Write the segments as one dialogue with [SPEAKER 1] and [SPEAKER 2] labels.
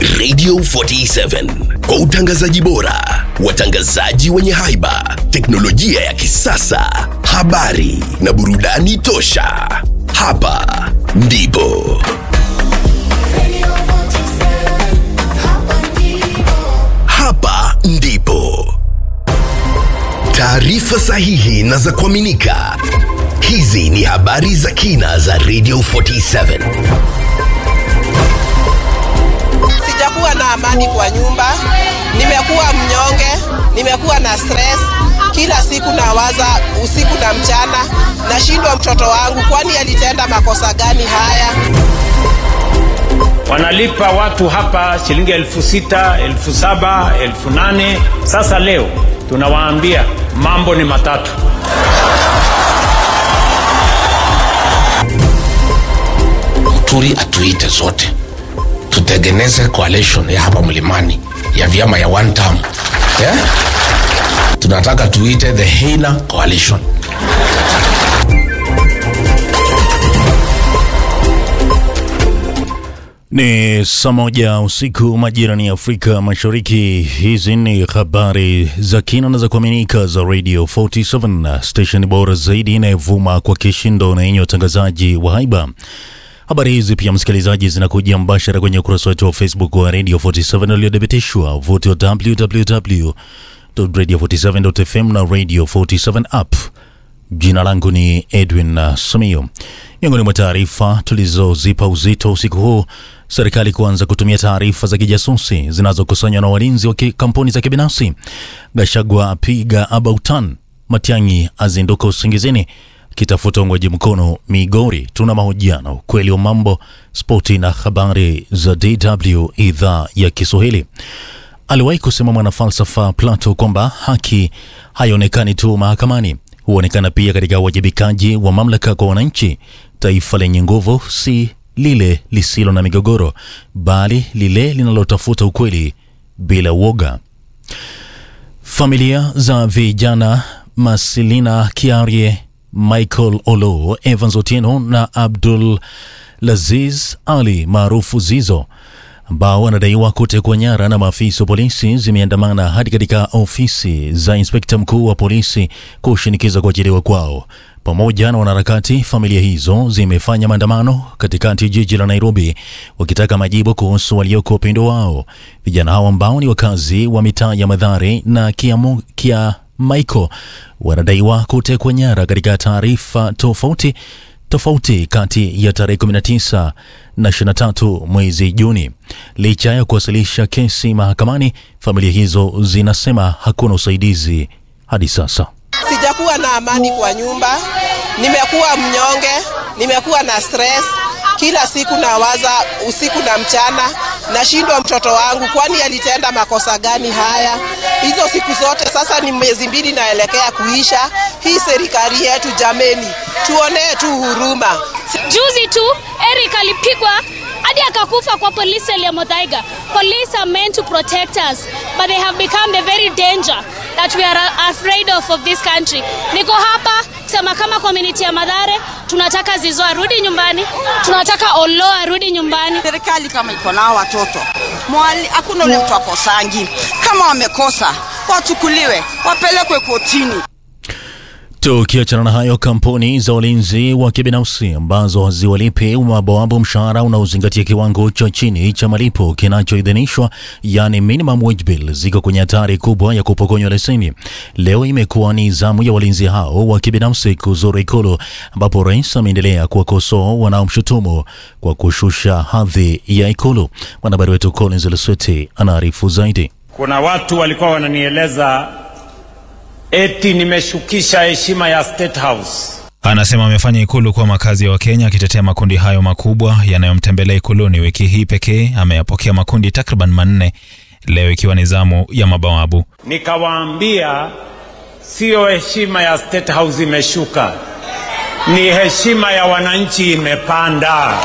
[SPEAKER 1] Radio 47 kwa utangazaji bora, watangazaji wenye haiba, teknolojia ya kisasa, habari na burudani tosha. Hapa ndipo hapa ndipo taarifa sahihi na za kuaminika. Hizi ni habari za kina za Radio 47.
[SPEAKER 2] Sijakuwa na amani kwa nyumba, nimekuwa mnyonge, nimekuwa na stress kila siku, nawaza usiku na mchana, nashindwa mtoto wangu, kwani alitenda makosa gani haya?
[SPEAKER 3] wanalipa watu hapa shilingi elfu sita elfu saba elfu nane Sasa leo tunawaambia mambo ni matatu.
[SPEAKER 4] Muturi atuite zote tutengeneze coalition ya hapa mlimani ya vyama ya one term yeah? Tunataka tuite the Heina coalition.
[SPEAKER 5] Ni saa moja usiku majirani ya Afrika Mashariki. Hizi ni habari za kina na za kuaminika za Radio 47 station bora zaidi inayovuma kwa kishindo na yenye utangazaji wa haiba. Habari hizi pia, msikilizaji, zinakuja mbashara kwenye ukurasa wetu wa Facebook wa Radio 47 uliothibitishwa vuti wa www.radio47.fm na Radio 47 app. Jina langu ni Edwin uh, Sumio. Miongoni mwa taarifa tulizozipa uzito usiku huu, serikali kuanza kutumia taarifa za kijasusi zinazokusanywa na walinzi wa ki- kampuni za kibinafsi. Gashagwa apiga abautan, Matiang'i azinduka usingizini kitafuta uungwaji mkono Migori. Tuna mahojiano, ukweli wa mambo, spoti na habari za DW idhaa ya Kiswahili. Aliwahi kusema mwanafalsafa Plato kwamba haki haionekani tu mahakamani, huonekana pia katika uwajibikaji wa mamlaka kwa wananchi. Taifa lenye nguvu si lile lisilo na migogoro, bali lile linalotafuta ukweli bila uoga. Familia za vijana Masilina Kiarie, Michael Olo, Evans Otieno na Abdul Laziz Ali maarufu Zizo ambao wanadaiwa kutekwa nyara na maafisa wa polisi zimeandamana hadi katika ofisi za inspekta mkuu wa polisi kushinikiza kuachiliwa kwao. Pamoja na wanaharakati, familia hizo zimefanya maandamano katikati ya jiji la Nairobi wakitaka majibu kuhusu walioko upendo wao. Vijana hao ambao ni wakazi wa mitaa ya Madhare na Kiamu, Kia Michael wanadaiwa kutekwa nyara katika taarifa tofauti tofauti kati ya tarehe 19 na 23 mwezi Juni. Licha ya kuwasilisha kesi mahakamani, familia hizo zinasema hakuna usaidizi hadi sasa.
[SPEAKER 2] Sijakuwa na amani kwa nyumba, nimekuwa mnyonge, nimekuwa na stress kila siku, nawaza usiku na mchana, nashindwa mtoto wangu, kwani alitenda makosa gani haya? Hizo siku zote sasa ni miezi mbili naelekea kuisha. Hii serikali yetu jameni, tuonee tu huruma.
[SPEAKER 6] Juzi tu Eric alipigwa hadi akakufa kwa polisi ya Muthaiga. Police are meant to protect us, but they have become the very danger that we are afraid of of this country. Niko hapa kusema kama community ya Madhare tunataka Zizo arudi nyumbani, tunataka Olo arudi nyumbani.
[SPEAKER 7] serikali kama iko nao watoto mwali, hakuna ule mtu akosangi. Kama wamekosa wachukuliwe, wapelekwe kotini.
[SPEAKER 5] Tukiachana na hayo, kampuni za ulinzi wa kibinafsi ambazo haziwalipi mabawabu mshahara unaozingatia kiwango cha chini cha malipo kinachoidhinishwa, yani minimum wage bill, ziko kwenye hatari kubwa ya kupokonywa leseni. Leo imekuwa ni zamu ya walinzi hao wa kibinafsi kuzuru Ikulu, ambapo rais ameendelea kuwakosoa wanaomshutumu kwa kushusha hadhi ya Ikulu. Mwanahabari wetu Collins Lesweti anaarifu zaidi.
[SPEAKER 3] Kuna watu walikuwa wananieleza eti nimeshukisha heshima ya State House.
[SPEAKER 8] Anasema amefanya ikulu kuwa makazi ya Wakenya, akitetea makundi hayo makubwa yanayomtembelea ikuluni. Wiki hii pekee ameyapokea makundi takriban manne, leo ikiwa ni zamu ya mabawabu.
[SPEAKER 3] Nikawaambia siyo heshima ya State House imeshuka, ni heshima ya wananchi imepanda.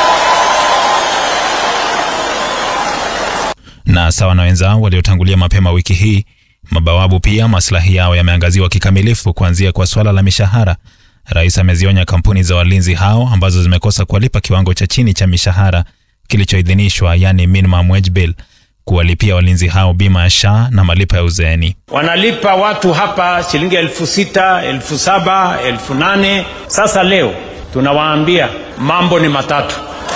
[SPEAKER 8] Na sawa na wenzao waliotangulia mapema wiki hii, mabawabu pia maslahi yao yameangaziwa kikamilifu, kuanzia kwa swala la mishahara. Rais amezionya kampuni za walinzi hao ambazo zimekosa kuwalipa kiwango cha chini cha mishahara kilichoidhinishwa, yani minimum wage bill, kuwalipia walinzi hao bima ya SHA na malipo ya uzeeni.
[SPEAKER 3] wanalipa watu hapa shilingi elfu sita elfu saba elfu nane Sasa leo tunawaambia mambo ni matatu.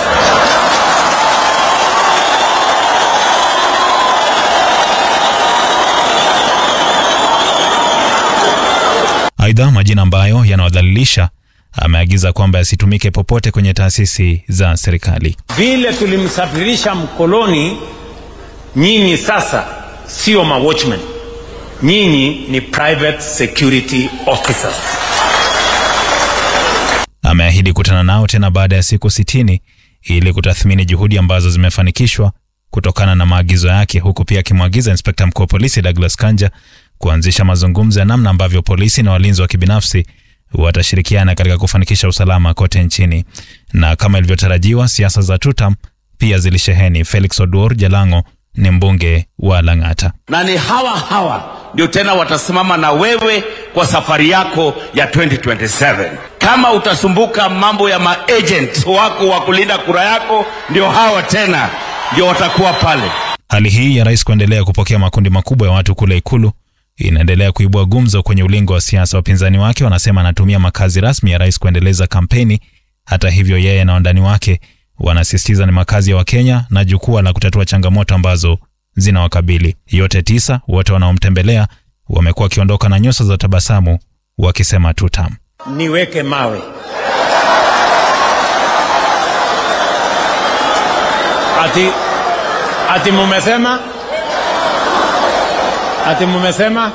[SPEAKER 8] Aidha, majina ambayo yanawadhalilisha ameagiza kwamba yasitumike popote kwenye taasisi za serikali.
[SPEAKER 3] Vile tulimsafirisha mkoloni, nyinyi sasa sio ma watchmen, nyinyi ni private security officers.
[SPEAKER 8] Ameahidi kutana nao tena baada ya siku sitini ili kutathmini juhudi ambazo zimefanikishwa kutokana na maagizo yake, huku pia akimwagiza inspekta mkuu wa polisi Douglas Kanja kuanzisha mazungumzo ya namna ambavyo polisi na walinzi wa kibinafsi watashirikiana katika kufanikisha usalama kote nchini. Na kama ilivyotarajiwa, siasa za tutam pia zilisheheni. Felix Oduor Jalango ni mbunge wa Lang'ata.
[SPEAKER 9] na ni hawa hawa ndio tena watasimama na wewe kwa safari yako ya 2027. Kama utasumbuka mambo ya maagent wako wa kulinda kura yako, ndio hawa tena ndio watakuwa pale.
[SPEAKER 8] Hali hii ya rais kuendelea kupokea makundi makubwa ya watu kule Ikulu inaendelea kuibua gumzo kwenye ulingo wa siasa. Wapinzani wake wanasema anatumia makazi rasmi ya rais kuendeleza kampeni. Hata hivyo, yeye na wandani wake wanasisitiza ni makazi ya Wakenya na jukwaa la kutatua changamoto ambazo zinawakabili. Yote tisa, wote wanaomtembelea wamekuwa wakiondoka na nyuso za tabasamu wakisema tutam.
[SPEAKER 3] Niweke mawe ati, ati mumesema ati mumesema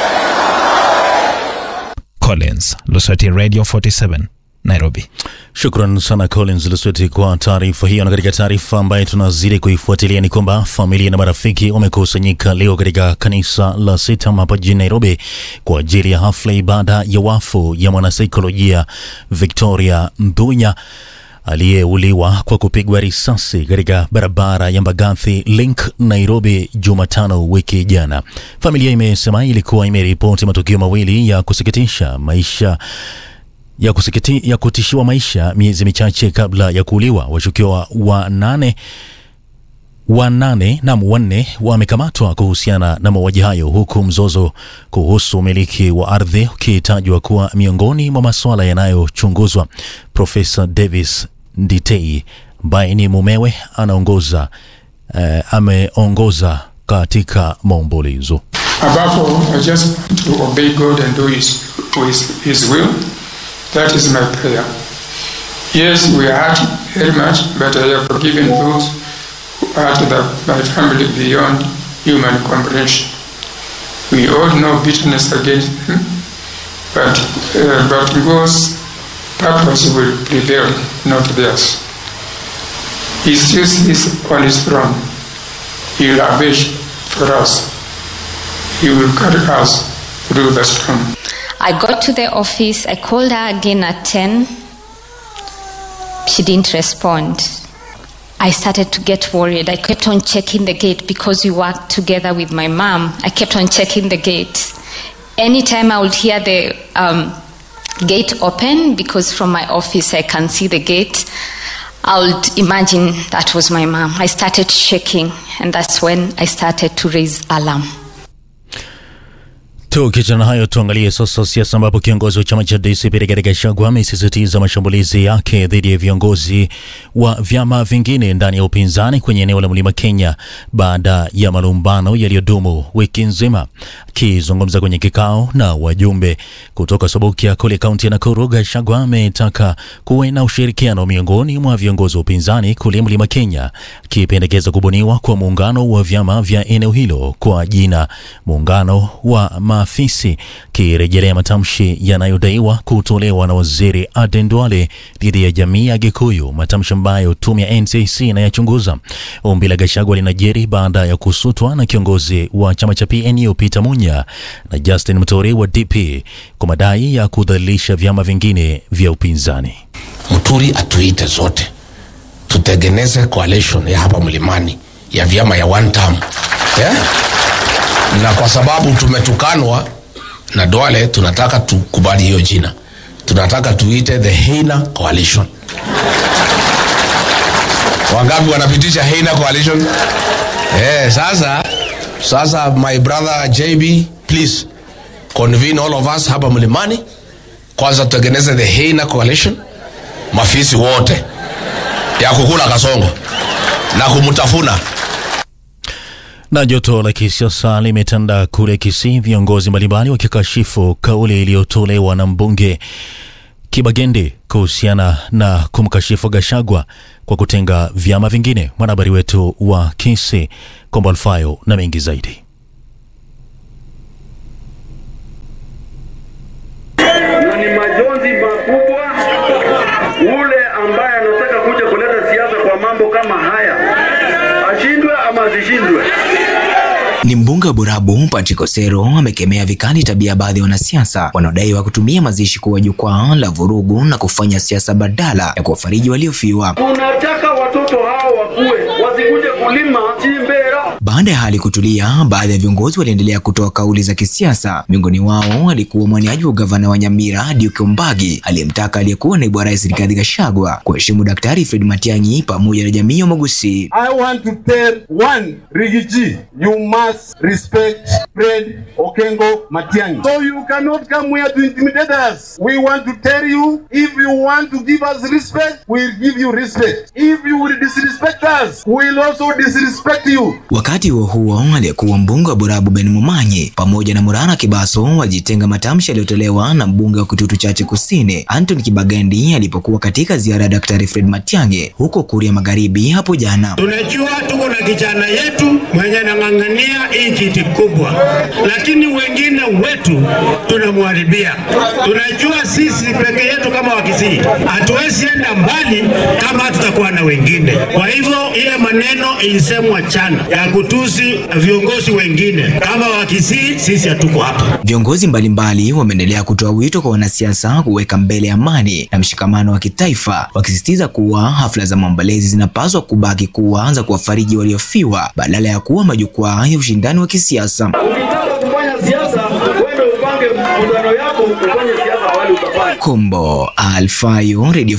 [SPEAKER 8] Collins, Lusweti Radio 47, Nairobi.
[SPEAKER 5] Shukran sana Collins Lusweti kwa taarifa hiyo. Na katika taarifa ambayo tunazidi kuifuatilia ni kwamba familia na marafiki wamekusanyika leo katika kanisa la Sitam hapa jijini Nairobi kwa ajili ya hafla ibada ya wafu ya mwanasaikolojia Victoria Mbunya aliyeuliwa kwa kupigwa risasi katika barabara ya Mbagathi Link Nairobi Jumatano wiki jana. Familia imesema ilikuwa imeripoti matukio mawili ya kusikitisha maisha ya, kusikiti, ya kutishiwa maisha miezi michache kabla ya kuuliwa. Washukiwa wanane wanane na wanne wamekamatwa kuhusiana na mauaji hayo, huku mzozo kuhusu umiliki wa ardhi ukitajwa kuwa miongoni mwa masuala yanayochunguzwa. Profesa Davis Nditei ambaye ni mumewe anaongoza eh, ameongoza katika maombolezo.
[SPEAKER 10] Above all, I just want to obey God and do His, his, his will. That is my prayer. Yes, we hurt very much, but I have forgiven those who hurt the, my family beyond human comprehension. We all know bitterness against him, but, uh, but God's purpose will prevail, not theirs. He still sits on his throne. He will avenge for us. He will carry us through the storm.
[SPEAKER 11] I got to the office. I called her again at 10. She didn't respond. I started to get worried. I kept on checking the gate because we worked together with my mom. I kept on checking the gate. Anytime I would hear the um, gate open, because from my office I can see the gate, I would imagine that was my mom. I started shaking, and that's when I started to raise alarm.
[SPEAKER 5] Tukiachana hayo, tuangalie sasa siasa, ambapo kiongozi wa chama cha DCP Rigathi Gachagua amesisitiza mashambulizi yake dhidi ya viongozi wa vyama vingine ndani ya upinzani kwenye eneo la Mlima Kenya baada ya malumbano yaliyodumu wiki nzima. Akizungumza kwenye kikao na wajumbe kutoka Sobokia kule kaunti ya Nakuru, Gachagua ametaka kuwe na ushirikiano miongoni mwa viongozi wa upinzani kule Mlima Kenya, akipendekeza kubuniwa kwa muungano wa vyama vya eneo hilo kwa jina muungano wa maafisi, kirejelea matamshi yanayodaiwa kutolewa na waziri Aden Duale dhidi ya jamii ya Gikuyu, matamshi ambayo tume ya NCC inayachunguza. Ombi la Gachagua linajiri baada ya kusutwa na kiongozi wa chama cha PNU Peter Munya na Justin Muturi wa DP kwa madai ya kudhalilisha vyama vingine vya upinzani.
[SPEAKER 4] Muturi atuite zote tutengeneze coalition ya hapa mlimani ya vyama ya one term yeah? na kwa sababu tumetukanwa na Duale, tunataka tukubali hiyo jina, tunataka tuite the Heina Coalition wangapi wanapitisha Heina coalition eh, sasa sasa my brother JB please convene all of us hapa mlimani kwanza tutengeneze the Heina coalition mafisi wote ya kukula kasongo na kumtafuna
[SPEAKER 5] Na joto la kisiasa limetanda kule Kisii, viongozi mbalimbali wakikashifu kauli iliyotolewa na mbunge Kibagende kuhusiana na kumkashifu Gashagwa kwa kutenga vyama vingine. Mwanahabari wetu wa Kisii Kombo Alfayo na mengi zaidi.
[SPEAKER 12] na ni majonzi makubwa. Ule ambaye anataka kuja kuleta siasa kwa mambo kama haya ashindwe ama asishindwe.
[SPEAKER 13] Ni mbunge wa Burabu Patrick Osero amekemea vikali tabia ya baadhi ya wanasiasa wanaodaiwa kutumia mazishi kuwa jukwaa la vurugu na kufanya siasa badala ya kuwafariji waliofiwa.
[SPEAKER 12] Tunataka watoto hao wakue, wasikuje kulima chimbera.
[SPEAKER 13] Baada ya hali kutulia, baadhi ya viongozi waliendelea kutoa kauli za kisiasa. Miongoni wao alikuwa mwaniaji wa gavana wa Nyamira Duke Mbagi aliyemtaka aliyekuwa naibu wa rais Rigathi Gachagua kuheshimu Daktari Fred Matiang'i pamoja na jamii ya Magusi.
[SPEAKER 14] I want to tell one Rigiji, you must respect Fred Okengo Matiang'i. So you cannot come here to intimidate us. We want to tell you, if you want to give us respect, we'll give you respect. If you will disrespect us, we'll also disrespect you.
[SPEAKER 13] Wakati huo huo, aliyekuwa mbunge wa Burabu Ben Mumanyi pamoja na Murara Kibaso walijitenga matamshi yaliyotolewa na mbunge wa Kitutu Chache Kusini Anthony Kibagendi alipokuwa katika ziara ya Daktari Fred Matiang'i huko Kuria Magharibi hapo jana.
[SPEAKER 15] Tunajua tuko na kijana yetu mwenye anang'ang'ania hii kiti kubwa, lakini wengine wetu tunamharibia. Tunajua sisi peke yetu kama Wakisii hatuwezi enda mbali kama tutakuwa na wengine. Kwa hivyo ile maneno ilisemwa chana ya kutusi viongozi wengine kama Wakisii, sisi hatuko hapa.
[SPEAKER 13] Viongozi mbalimbali wameendelea kutoa wito kwa wanasiasa kuweka mbele amani na mshikamano wa kitaifa, wakisisitiza kuwa hafla za maombolezi zinapaswa kubaki kuwa za kuwafariji waliofiwa badala ya kuwa majukwaa ya ushindani wa kisiasa.
[SPEAKER 12] Ukitaka kufanya siasa, wewe upange mkutano yako, ufanye siasa wale utafanya.
[SPEAKER 13] Kombo Alfayo, Radio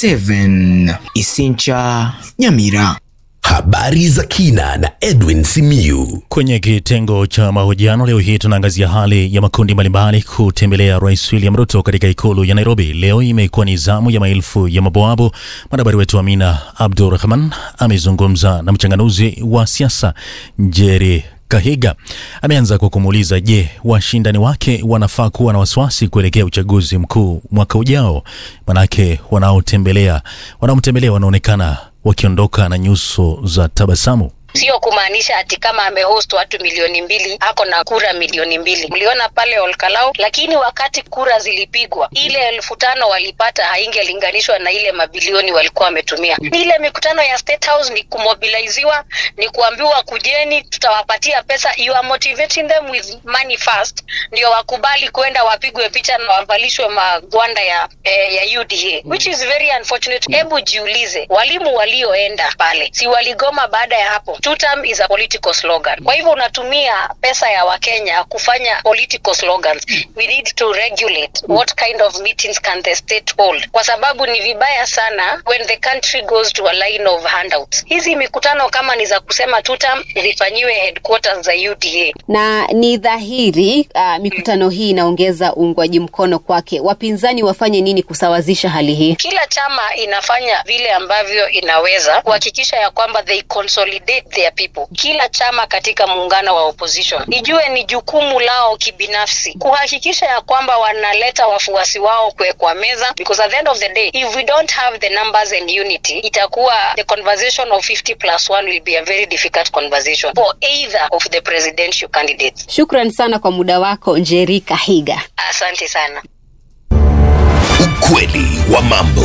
[SPEAKER 13] 47 Isincha, Nyamira.
[SPEAKER 1] Habari za kina na Edwin Simiyu.
[SPEAKER 5] Kwenye kitengo cha mahojiano leo hii tunaangazia hali ya makundi mbalimbali kutembelea Rais William Ruto katika ikulu ya Nairobi. Leo imekuwa ni zamu ya maelfu ya maboabu. Mwanahabari wetu Amina Abdurrahman amezungumza na mchanganuzi wa siasa Njeri Kahiga. Ameanza kwa kumuuliza, je, washindani wake wanafaa kuwa na wasiwasi kuelekea uchaguzi mkuu mwaka ujao? Manake wanaotembelea wanaomtembelea wanaonekana wakiondoka na nyuso za tabasamu.
[SPEAKER 16] Sio kumaanisha ati kama amehost watu milioni mbili ako na kura milioni mbili. Mliona pale Olkalau, lakini wakati kura zilipigwa ile elfu tano walipata haingelinganishwa na ile mabilioni walikuwa wametumia. Ni ile mikutano ya State House ni kumobiliziwa, ni kuambiwa kujeni, tutawapatia pesa. You are motivating them with money first, ndio wakubali kwenda wapigwe picha na wavalishwe magwanda ya eh, ya UDA which is very unfortunate. Hebu jiulize, walimu walioenda pale si waligoma baada ya hapo? Two term is a political slogan. Kwa hivyo unatumia pesa ya Wakenya kufanya political slogans. We need to regulate what kind of meetings can the state hold, kwa sababu ni vibaya sana when the country goes to a line of handouts. Hizi mikutano kama ni za kusema two term zifanyiwe headquarters za UDA.
[SPEAKER 17] na ni dhahiri uh, mikutano hii inaongeza uungwaji mkono kwake. Wapinzani wafanye nini kusawazisha hali hii?
[SPEAKER 16] Kila chama inafanya vile ambavyo inaweza kuhakikisha ya kwamba they consolidate their people. Kila chama katika muungano wa opposition ijue ni jukumu lao kibinafsi kuhakikisha ya kwamba wanaleta wafuasi wao kwe kwa meza, because at the end of the day if we don't have the numbers and unity, itakuwa the conversation of 50 plus 1 will be a very difficult conversation for either of the presidential candidates.
[SPEAKER 17] Shukran sana kwa muda wako Njeri Kahiga.
[SPEAKER 16] Asante sana.
[SPEAKER 1] Ukweli wa mambo.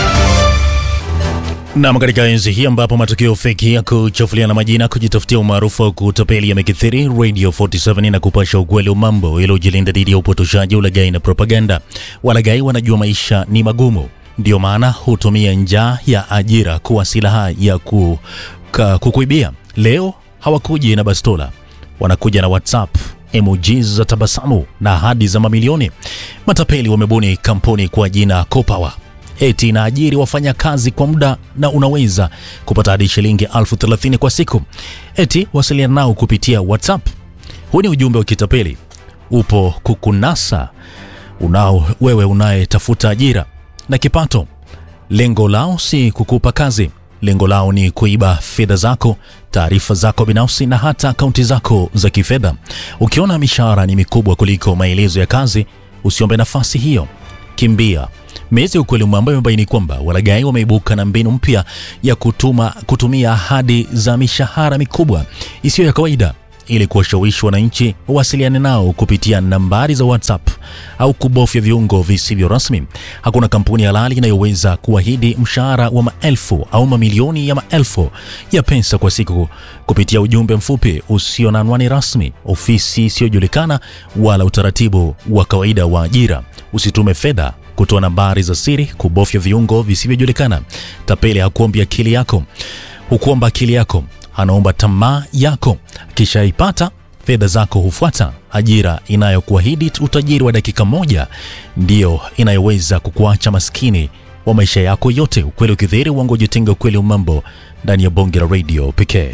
[SPEAKER 5] Nam, katika enzi hii ambapo matukio feki ya kuchafuliana majina, kujitafutia umaarufu au kutapeli yamekithiri, Radio 47 na kupasha ukweli wa mambo ili ujilinda dhidi ya upotoshaji, ulaghai na propaganda. Walaghai wanajua maisha ni magumu, ndio maana hutumia njaa ya ajira kuwa silaha ya ku, ka, kukuibia. Leo hawakuji na bastola, wanakuja na WhatsApp emojis za tabasamu na ahadi za mamilioni. Matapeli wamebuni kampuni kwa jina Copower eti inaajiri wafanyakazi kwa muda na unaweza kupata hadi shilingi elfu thelathini kwa siku. Eti wasiliana nao kupitia WhatsApp. Huu ni ujumbe wa kitapeli, upo kukunasa unao wewe unayetafuta ajira na kipato. Lengo lao si kukupa kazi, lengo lao ni kuiba fedha zako, taarifa zako binafsi na hata akaunti zako za kifedha. Ukiona mishahara ni mikubwa kuliko maelezo ya kazi, usiombe nafasi hiyo, kimbia. Mezi ya ukweli ambayo imebaini kwamba walaghai wameibuka na mbinu mpya ya kutuma, kutumia ahadi za mishahara mikubwa isiyo ya kawaida ili kuwashawishi wananchi wawasiliane nao kupitia nambari za WhatsApp au kubofya viungo visivyo rasmi. Hakuna kampuni halali inayoweza kuahidi mshahara wa maelfu au mamilioni ya maelfu ya pesa kwa siku kupitia ujumbe mfupi usio na anwani rasmi, ofisi isiyojulikana wala utaratibu wa kawaida wa ajira. Usitume fedha kutoa nambari za siri, kubofya viungo visivyojulikana. Tapeli hakuombi akili yako, hukuomba akili yako anaomba tamaa yako, kisha ipata fedha zako hufuata. Ajira inayokuahidi utajiri wa dakika moja ndiyo inayoweza kukuacha maskini wa maisha yako yote. Ukweli ukidhihiri, uongo ujitenga. Ukweli wa mambo ndani ya bonge la radio pekee.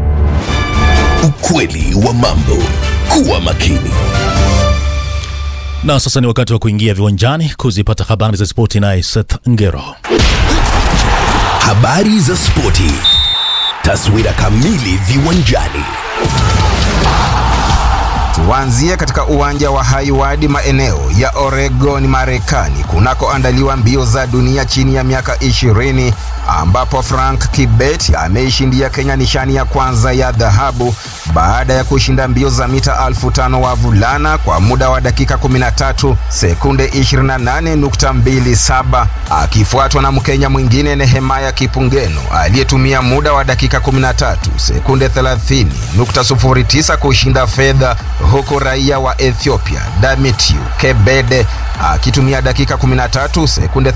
[SPEAKER 1] Ukweli wa mambo. Kuwa makini.
[SPEAKER 5] Na sasa ni wakati wa kuingia viwanjani kuzipata habari za spoti, naye Seth Ngero.
[SPEAKER 1] Habari za spoti. Taswira kamili viwanjani.
[SPEAKER 18] Tuanzie katika uwanja wa Hayward maeneo ya Oregon, Marekani, kunakoandaliwa mbio za dunia chini ya miaka ishirini ambapo Frank Kibet ameishindia Kenya nishani ya kwanza ya dhahabu baada ya kushinda mbio za mita elfu tano wavulana kwa muda wa dakika 13 sekunde 28.27 akifuatwa na Mkenya mwingine Nehemaya Kipungeno aliyetumia muda wa dakika 13 sekunde 30.09 kushinda fedha huku raia wa Ethiopia Damitiu Kebede akitumia dakika 13 sekunde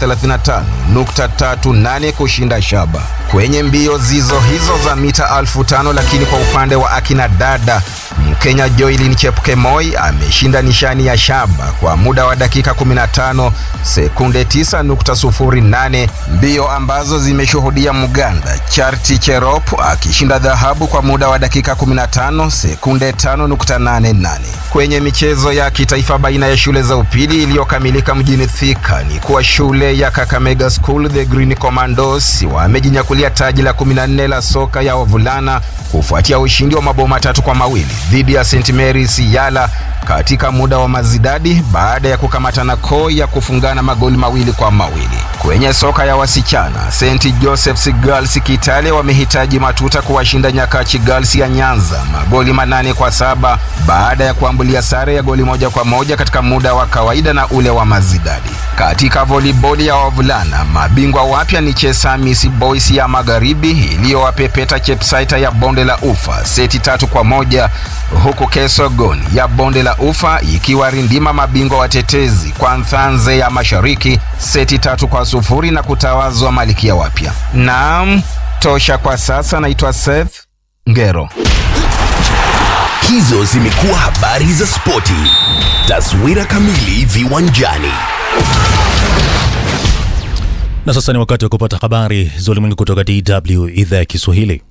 [SPEAKER 18] 35.38 kushinda shaba kwenye mbio zizo hizo za mita elfu tano. Lakini kwa upande wa akina dada, Mkenya Joylin Chepkemoi ameshinda nishani ya shaba kwa muda wa dakika 15 sekunde 9.08, mbio ambazo zimeshuhudia Muganda Charity Cherop akishinda dhahabu kwa muda wa dakika 15 sekunde 5.88. Kwenye michezo ya kitaifa baina ya shule za upili iliyokamilika mjini Thika ni kuwa shule ya Kakamega School the Green Commandos wamejinyakulia taji la 14 la soka ya wavulana kufuatia ushindi wa mabao matatu kwa mawili dhidi ya St Mary's Yala katika muda wa mazidadi baada ya kukamatana koi ya kufungana magoli mawili kwa mawili. Kwenye soka ya wasichana, St Joseph's Girls Kitale wamehitaji matuta kuwashinda Nyakachi Girls ya Nyanza magoli manane kwa saba baada ya kuambulia sare ya goli moja kwa moja katika muda wa kawaida na ule wa mazidadi. Katika volleyball ya wavulana, mabingwa wapya ni Chesamis Boys ya Magharibi iliyowapepeta Chepsaita ya Bonde la Ufa seti tatu kwa moja huku Kesogon ya Bonde la Ufa ikiwa rindima mabingwa watetezi kwa Nthanze ya Mashariki seti tatu kwa sufuri na kutawazwa malikia wapya. Naam, tosha kwa sasa. Naitwa Seth Ngero.
[SPEAKER 1] Hizo zimekuwa habari za spoti. Taswira kamili viwanjani.
[SPEAKER 5] Na sasa ni wakati wa kupata habari za ulimwengu kutoka DW idhaa ya Kiswahili.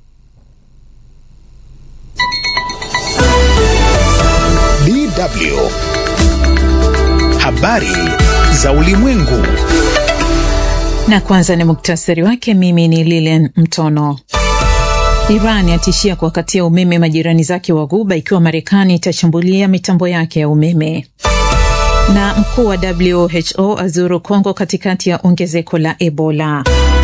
[SPEAKER 19] DW habari za ulimwengu.
[SPEAKER 20] Na kwanza ni muktasari wake. Mimi ni Lilian Mtono. Iran yatishia kuwakatia umeme majirani zake wa Ghuba ikiwa Marekani itashambulia mitambo yake ya umeme. Na mkuu wa WHO azuru Kongo katikati ya ongezeko la Ebola.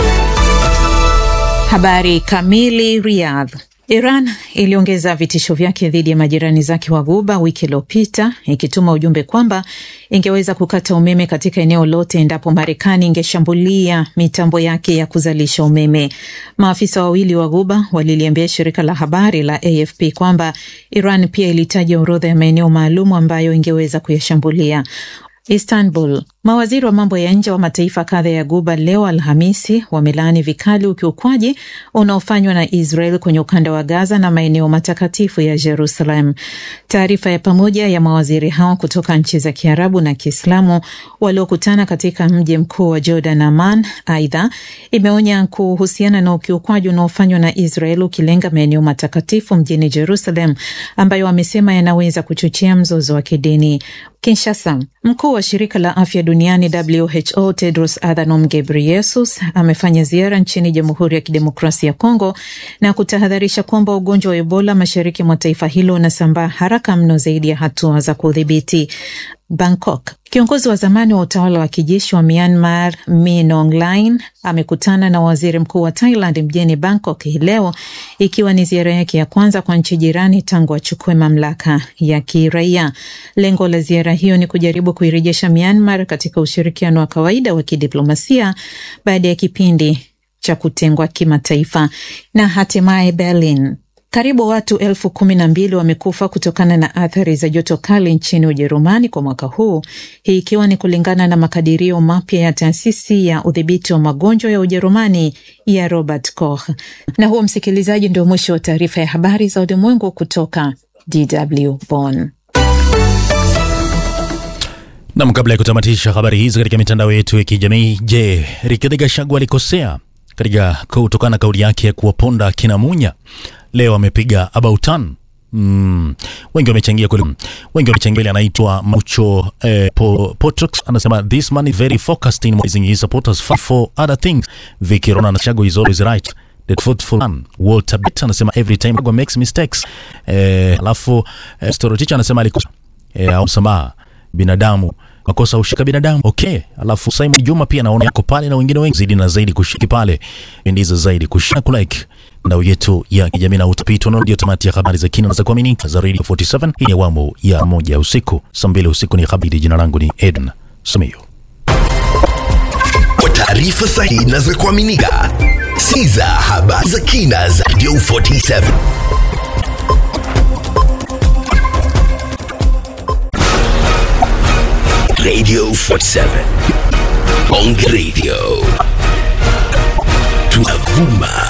[SPEAKER 20] Habari kamili. Riyadh. Iran iliongeza vitisho vyake dhidi ya majirani zake wa Ghuba wiki iliyopita ikituma ujumbe kwamba ingeweza kukata umeme katika eneo lote endapo Marekani ingeshambulia mitambo yake ya kuzalisha umeme. Maafisa wawili wa Ghuba waliliambia shirika la habari la AFP kwamba Iran pia ilitaja orodha ya maeneo maalum ambayo ingeweza kuyashambulia. Istanbul. Mawaziri wa mambo ya nje wa mataifa kadha ya Guba leo Alhamisi wamelaani vikali ukiukwaji unaofanywa na Israel kwenye ukanda wa Gaza na maeneo matakatifu ya Jerusalem. Taarifa ya pamoja ya mawaziri hao kutoka nchi za Kiarabu na Kiislamu waliokutana katika mji mkuu wa Jordan, Amman, aidha imeonya kuhusiana na ukiukwaji unaofanywa na Israel ukilenga maeneo matakatifu mjini Jerusalem ambayo wamesema yanaweza kuchochea mzozo wa kidini. Kinshasa, mkuu wa shirika la afya duniani WHO Tedros Adhanom Ghebreyesus amefanya ziara nchini Jamhuri ya Kidemokrasia ya Kongo na kutahadharisha kwamba ugonjwa wa Ebola mashariki mwa taifa hilo unasambaa haraka mno zaidi ya hatua za kudhibiti. Bangkok. Kiongozi wa zamani wa utawala wa kijeshi wa Myanmar Min Aung Hlaing amekutana na waziri mkuu wa Thailand mjini Bangkok hii leo ikiwa ni ziara yake ya kwanza kwa nchi jirani tangu achukue mamlaka ya kiraia. Lengo la ziara hiyo ni kujaribu kuirejesha Myanmar katika ushirikiano wa kawaida wa kidiplomasia baada ya kipindi cha kutengwa kimataifa. Na hatimaye Berlin. Karibu watu elfu kumi na mbili wamekufa kutokana na athari za joto kali nchini Ujerumani kwa mwaka huu, hii ikiwa ni kulingana na makadirio mapya ya taasisi ya udhibiti wa magonjwa ya Ujerumani ya Robert Koch. Na huo, msikilizaji, ndio mwisho wa taarifa ya habari za ulimwengu kutoka DW Bonn.
[SPEAKER 5] Nam, kabla ya kutamatisha habari hizi katika mitandao yetu ya kijamii, je, Rigathi Gachagua alikosea katika kutokana na kauli yake ya kuwaponda kina Munya? Leo amepiga about turn. Mm. Wengi wamechangia kule. Wengi wamechangia anaitwa Mucho eh, po, Potrox anasema this man is very focused in raising his supporters for other things. Vicky Rona anasema is always right. The thoughtful man. Walter Bett anasema every time Gwa makes mistakes. Eh, alafu eh, Storotich anasema alikosa eh, au msamaha binadamu makosa ushika binadamu okay. Alafu Simon Juma pia naona yako pale na wengine wengi zaidi na zaidi kushiki pale ndizo zaidi kushika kulike ndao yetu ya kijamii na utapiti na ndio tamati ya habari za kina za kuaminika za Radio 47 hii ni awamu ya moja usiku saa mbili usiku ni habari. Jina langu ni Eden Sumio.
[SPEAKER 1] Kwa taarifa sahihi na za kuaminika, siza habari za kina za Radio 47. Radio 47. Bonge Radio. Tunavuma